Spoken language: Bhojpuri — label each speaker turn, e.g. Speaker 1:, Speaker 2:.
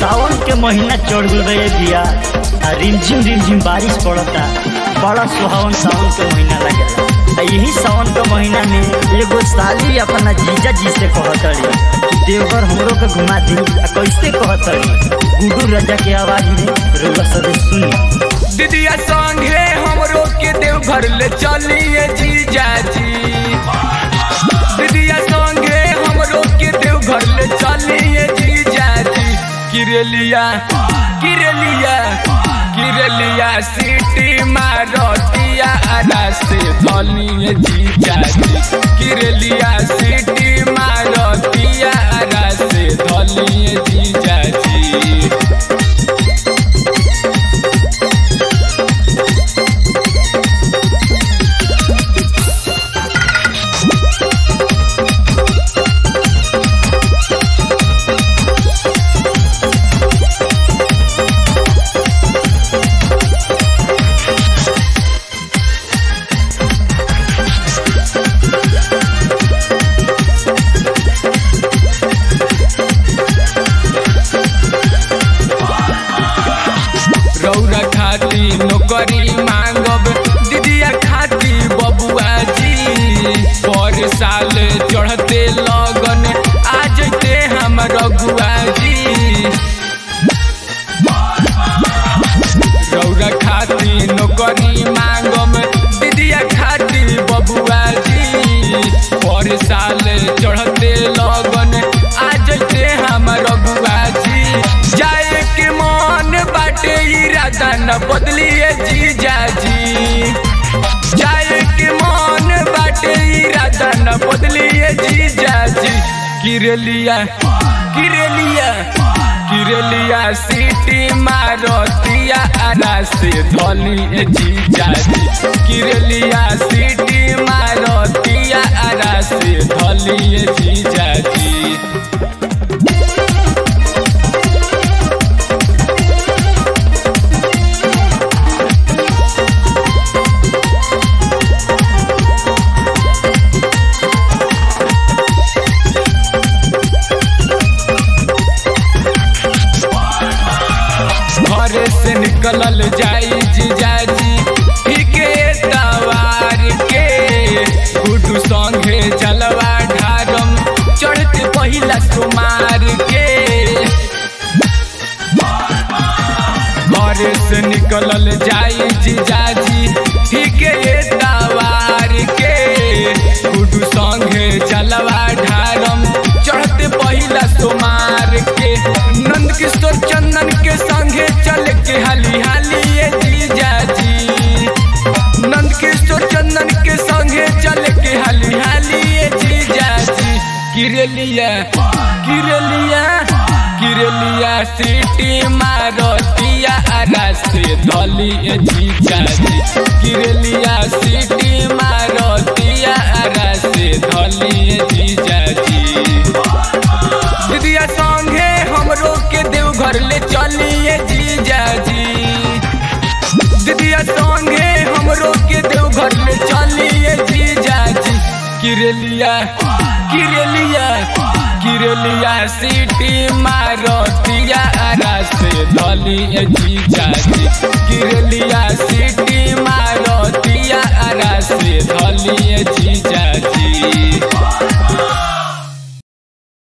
Speaker 1: सावन के महीना चढ़ गल रहे दिया आ रिमझिम रिमझिम बारिश पड़ता बड़ा सुहावन सावन के महीना लगेला आ यही सावन के महीना में एगो साली अपना जीजा जी से कहतड़ी कि देवघर हमरो के घुमा दी आ कैसे कहतड़ी गुडू राजा के आवाज में रउआ सब सुनी
Speaker 2: दीदिया संगे हमरो के देवघर ले चलिए जीजा जी दीदिया संगे हमरो के देवघर ले चलिए जीजा जी किरलिया किरलिया किरलिया सिटी मारतिया आरा से धलिए जीजा जी किरलिया सिटी मारतिया आरा से धलिए जीजा जी रौरा खाती नौकरी मांगब दीदिया खाती बबुआ जी पर साल चढ़ते लगन आ जते हम रघुआ जी रौरा खाती नौकरी मांगब दीदिया खाती बबुआ जी पर साल चढ़ते लगन आ जते हम रघुआ जी जाए के मन बाटे इरादा न बदलिए जीजा जी जाए के मन बाटे इरादा न बदलिए जीजा जी किरलिया किरलिया किरलिया सीटी मारतिया आरा से धलिए जीजा जी किरलिया सीटी मारतिया आरा से धलिए जीजा जी घरे से निकलल जाई जीजाजी ठीके तवार के गुडू संगे जलवा ढारम चढ़ते पहिला सुमार के घरे से निकलल जाई जीजाजी ठीके तवार के गुडू संगे जलवा ढारम चढ़ते पहिला सुमार के नंद किशोर चंदन के संगे चल के हाली हाली ये जीजा जी नंद किशोर चंदन के संगे चल के हाली हाली ये जीजा जी किरलिया किरलिया किरलिया सिटी मारतिया आरा से धली ये जीजा जी किरलिया सिटी मारतिया आरा से धली ये जीजा जी दीदिया संगे हमरो के देवघर ले चलिए जीजा जी दीदिया संगे हमरो के देवघर ले चलिए जीजा जी किरलिया किरलिया किरलिया सिटी मारतिया आरा से धलिए जीजा जी किरलिया सिटी मारतिया आरा से धलिए जीजा